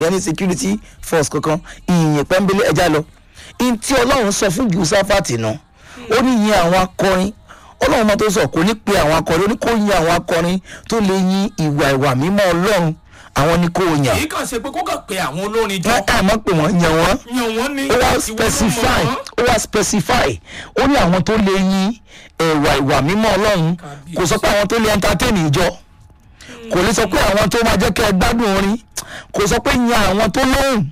yẹn ní security force kankan ìyìn pẹ́ńbélé ẹja lọ ìyìn tí ọlọ́run sọ fún jùsáfàtì náà ó ní yin àwọn akọrin ọlọ́run mọ́ tó sọ kò ní pe àwọn akọrin ó ní kó yin àwọn akọrin tó lè yin ìwà ìwà mímọ́ ọlọ́run àwọn ní kó yàn kì í kàn ṣe pé kó kàn pé àwọn olórin jọ ẹ ẹ mọ̀ pé wọ́n yàn wọ́n yan wọn ní ó wá ìwọ ló specify mọ̀ ó wá specify ó ní àwọn tó lè yin ẹ̀wà ìwà mímọ́ ọlọ́run kò sọ pé àwọn tó lè entertain ìjọ kò lè sọ pé àwọn tó máa jẹ́ kẹ́ ẹ gbádùn orin kò sọ pé yan àwọn tó lóhùn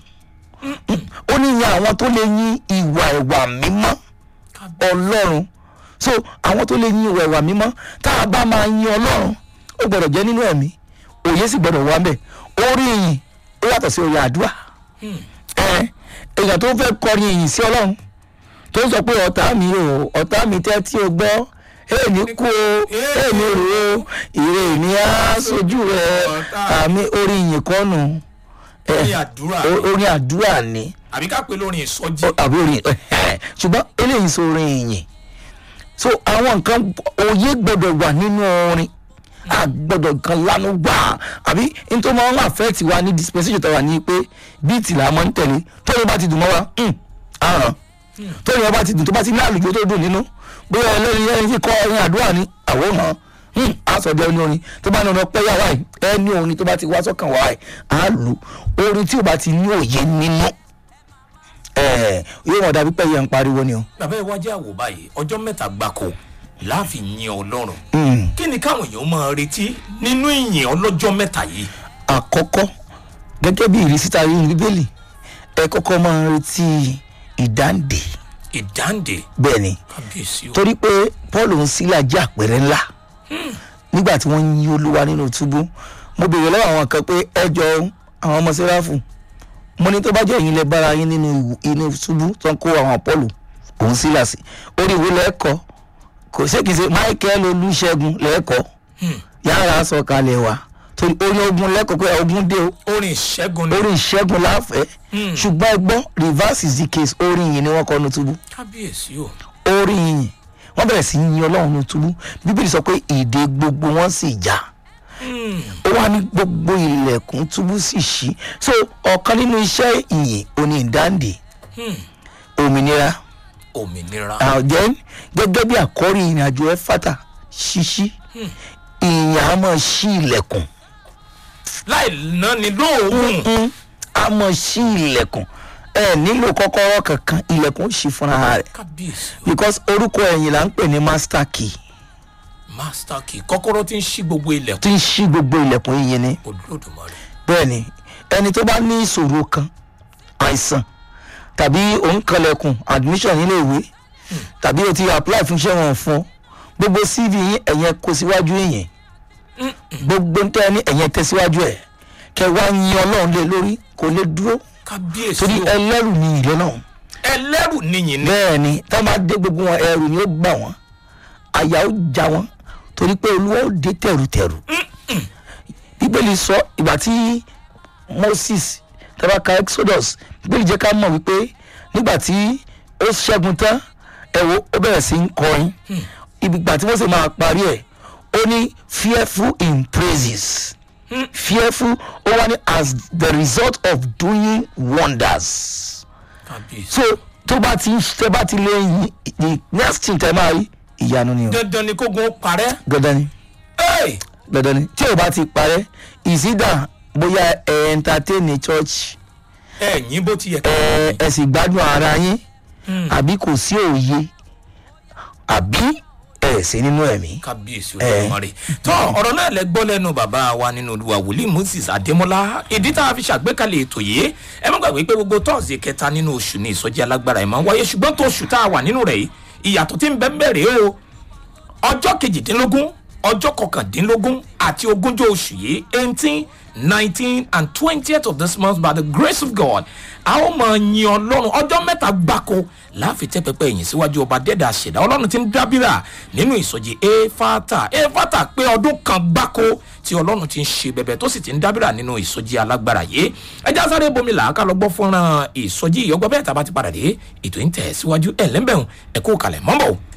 ó ní yan àwọn tó lè yin ìwà ìwà mímọ́ ọlọ́run so àwọn tó lè yin ìwà ìwà mímọ́ tá a bá máa yin ọlọ́run ó gbọ́dọ̀ jẹ́ nínú ẹ̀mí òye sì gbọ́dọ̀ wá bẹ̀ orí ìyìn ó yàtọ̀ sí orí àdúrà ẹ èèyàn tó fẹ́ kọrin ìyìn sí ọlọ́run tó sọ pé ọ̀tá mi o ọ̀tá mi tẹ́ tí o gbọ́ èèní kú o èèní rò ó ìrè ní á sojú rẹ àmì orí ìyìn kọ́nù ẹ, Orí àdúrà ni. o- orí àdúrà ni àbí ká pé lórin ìsọjí Ó- àbí orí ṣùgbọ́n eléyìí sọ orin ìyìn so àwọn nǹkan òye gbọ́dọ̀ wà nínú orin a gbọ́dọ̀ kan lánàá gbà àbí nítorí wọn wà fẹ́ tiwa ní dispensation tó wà ní pé bíìtì là máa ń tẹ̀lé tó yẹ bá ti dùn mọ́ wa hmm, àràn tó yẹ bá ti dùn tó bá ti ní àlùjọ tó dùn nínú bóyá ẹlẹ́ni ẹni tí kọ́ orin àdúrà ní àwòrán hmm, àsọdẹ ní orin tó bá ní ọ̀nà pẹ́yà wáyé ẹni orin tó bá ti wá sọ́kàn wáyé á lù orin tí ò bá ti ní òye nínú ẹ̀ yóò wọ́n dàbí pẹ́yà ń pariwo ni o. bàbá ẹ wájú àwò báyìí ọjọ́ mẹ́ta gbáko láàfin yin ọlọ́run Hmm. kí ni káwọn èèyàn máa retí nínú ìyìn ọlọ́jọ́ mẹ́ta yìí àkọ́kọ́ gẹ́gẹ́ bí ìrísí ta rí ní bíbélì ẹ kọ́kọ́ máa ń retí ìdáǹdè ìdáǹdè bẹ́ẹ̀ ni kábíyèsí o torí pé paul ń sílà jẹ́ àpẹẹrẹ ńlá nígbà tí wọ́n ń yí olúwa nínú túbú mo béèrè lọ́wọ́ àwọn kan pé ẹ jọ àwọn ọmọ sẹ́ráfù mo ní tó bá jẹ́ ẹ̀yin lẹ bára yín nínú ìwù- inú túbú tó ń kó àwọn paul òun sílà sí orí ìwé lẹ́ẹ̀kọ́ kò ṣé kìí ṣe michael olùṣègùn lẹ́ẹ̀kọ́ yàrá sọ̀kalẹ̀ wa torí orí ogun lẹ́kọ̀ọ́ pé ogun dé o orin ìṣẹ́gun ni orí ìṣẹ́gun láfẹ́ ṣùgbọ́n ẹgbọ́n reverse is the case orí yìí ni wọ́n kọ́ nu túbú kábíyèsí o orí yìí wọ́n bẹ̀rẹ̀ sí í yin ọlọ́run nu túbú bíbélì sọ pé ìdè gbogbo wọn sì já ó wá ní gbogbo ilẹ̀kùn túbú sì ṣí so ọ̀kan nínú iṣẹ́ ìyìn oní ìdáǹdè òmìnira òmìnira àjẹ́ gẹ́gẹ́ bí àkọ́rí ìrìnàjò ẹ̀ fàtà ṣíṣí ìyìn á máa ṣí ilẹ̀kùn láì náni lóògùn Mm, a mọ̀ sí ilẹ̀kùn ẹ nílò kọ́kọ́rọ́ kankan ilẹ̀kùn ó ṣí fúnra rẹ̀ kábíyèsí o because orúkọ ẹ̀yìn là ń pè ní master key master key kọ́kọ́rọ́ tí ń ṣí gbogbo ilẹ̀kùn tí ń ṣí gbogbo ilẹ̀kùn yìí ni olódùmarè bẹ́ẹ̀ ni ẹni tó bá ní ìṣòro kan àìsàn tàbí òun kanlẹ̀kùn admission nílé ìwé tàbí o ti apply fún iṣẹ́ wọn fún ọ gbogbo cv yín ẹ̀yẹn kó síwájú èyàn gbogbo ń tẹ́ ní ẹ̀yẹn tẹ́ síwájú ẹ̀ kẹ wá yin ọlọ́run lé lórí kò lè dúró kábíyèsí torí o ẹlẹ́rù ni ìlẹ́ náà ẹlẹ́rù níyìn ni bẹ́ẹ̀ ni tá a máa dé gbogbo wọn ẹrù ni ó gbà wọ́n àyà ó já wọn torí pé olúwa ó dé tẹ̀rùtẹ̀rù bíbélì sọ ìgbà tí moses tabaka exodus bíbélì jẹ́ ká mọ̀ wípé nígbà tí ó ṣẹ́gun tán ẹ̀wọ̀ ó bẹ̀rẹ̀ sí í kọrin ìgbà tí mose máa parí ẹ̀ ó ní fearful in praises fearful ó wá ní as the result of doing wonders kábíyèsí so tó bá ti tẹ bá ti lé yín the next thing tẹ máa rí ìyanu ni o dandan ni kógun ó parẹ́ dandan ni Hey! dandan ni tí o bá ti parẹ́ ìsídà bóyá ẹ entertain ní church ẹ̀yìn bó ti yẹ ká ẹ ẹ sì gbádùn ara yín àbí kò sí òye àbí ẹ sí nínú ẹ̀mí. kábíyèsí olódùmarè tó ọ̀rọ̀ náà lẹ gbọ́ lẹ́nu bàbá wa nínú olúwa wòlíì moses adémọlá ìdí tá a fi ṣàgbékalẹ̀ ètò yìí ẹ má gbàgbé pé gbogbo tọ́ọ̀sì kẹta nínú oṣù ní ìsọjí alágbára ẹ̀ máa ń wáyé ṣùgbọ́n tó oṣù tá a wà nínú rẹ̀ yìí ìyàtọ̀ tí ń bẹ́ bẹ̀rẹ̀ o ọjọ́ kejìdínlógún ọjọ́ kọkàndínlógún àti ogúnjọ́ oṣù yìí eighteen nineteen and twentieth of this month by the grace of God a ó máa yin ọlọ́run ọjọ́ mẹ́ta gbáko láàfin tẹ́ pẹpẹ ẹ̀yìn síwájú ọba dẹ́dà ṣẹ̀dá ọlọ́run ti ń dábìrà nínú ìsọjí efata efata pé ọdún kan gbáko tí ọlọ́run ti ń ṣe bẹ̀bẹ̀ tó sì ti ń dábìrà nínú ìsọjí alágbára yìí ẹja sáré bomi làákà lọ gbọ́ fúnra ìsọjí ìyọgbọ́ bẹ́ẹ̀ tá a bá ti padà dé ètò ń tẹ̀ síwájú ẹ̀ lẹ́mbẹ̀rún ẹ̀kú kalẹ̀ mọ́bọ̀